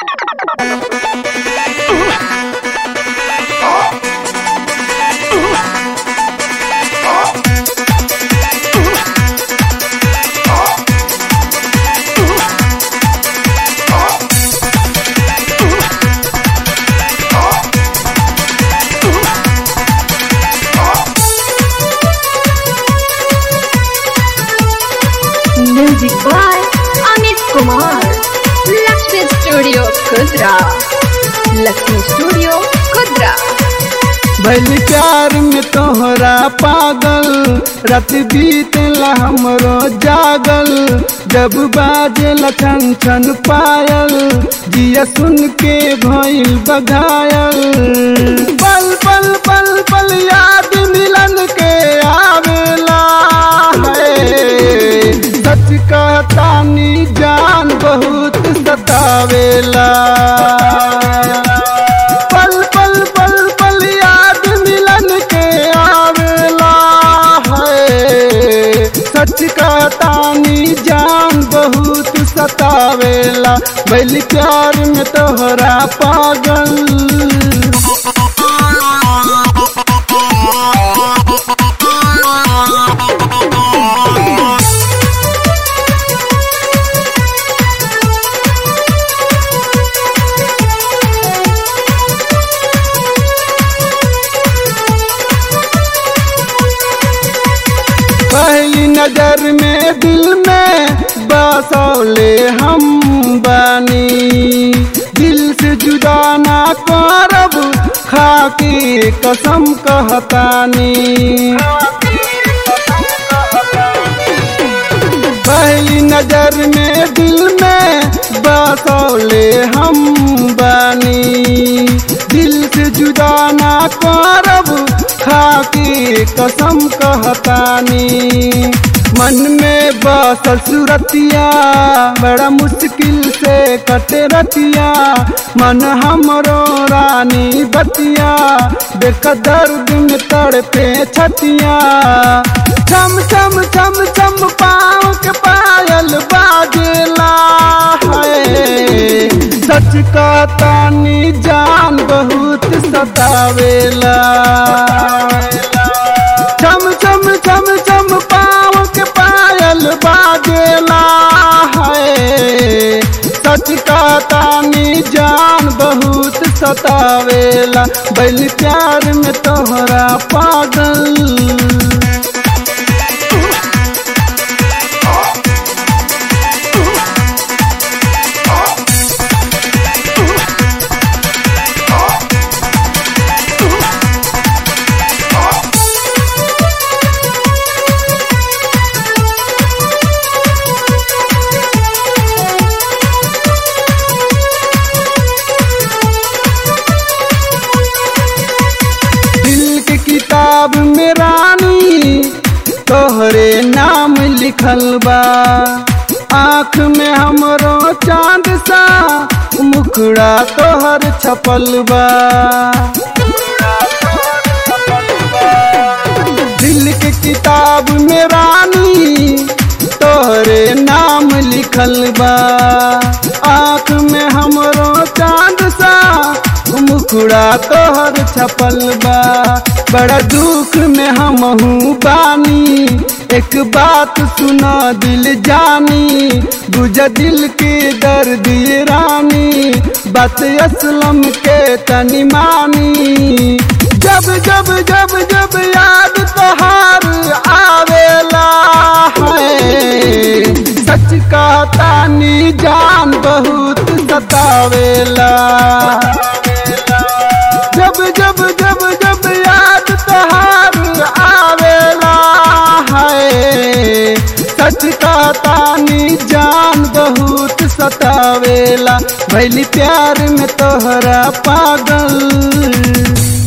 Music by Amit Kumar. Lakshmi Studio, Kudra. Lakshmi Studio, Kudra. भैल प्यार में तोहरा पागल रात बीतला हमरो जागल जब बाजे छन छन पायल जिया सुन के भइल बघायल पल पल पल पल याद मिलन के आवेला है सच कहतानी जान बहुत सतावेला पल पल पल पल याद मिलन के आवेला है सच का तानी जान बहुत सतावेला बैल प्यार में तोहरा पागल पहली नजर में दिल में बसौले हम बानी दिल से जुदा ना करब खाके कसम कहतानी पहली नजर में दिल में बसौले हम बानी दिल से जुदा ना करब खाके कसम कहतानी मन में बसल सूरतिया बड़ा मुश्किल से कटे रतिया मन हमरो रानी बतिया देख दर्द में तड़पे छतिया छम छम छम छम पाँव के पायल बाजेला है सच का तानी जान बहुत सतावेला छम छम छम छम पाँव के पायल बाजेला है सच का तानी जान बहुत सतावेला बैल प्यार में तोहरा पागल दिल के किताब में रानी तोहरे नाम लिखल बा आँख में हमरो चांद सा मुखड़ा तोहर छपल बा दिल के किताब में रानी तोहरे नाम लिखल बा आँख में हमरो चांद सा मुखड़ा तोहर छपल बा बड़ा दुख में हम बानी एक बात सुना दिल जानी बुझ दिल के दर्द ये रानी बात असलम के तनी मानी जब जब जब जब याद तोहार आवेला है सच का तानी जान बहुत सतावेला जब जब जब जब याद तोहार आवेला है सच का तानी जान बहुत सतावेला भैली प्यार में तोहरा पागल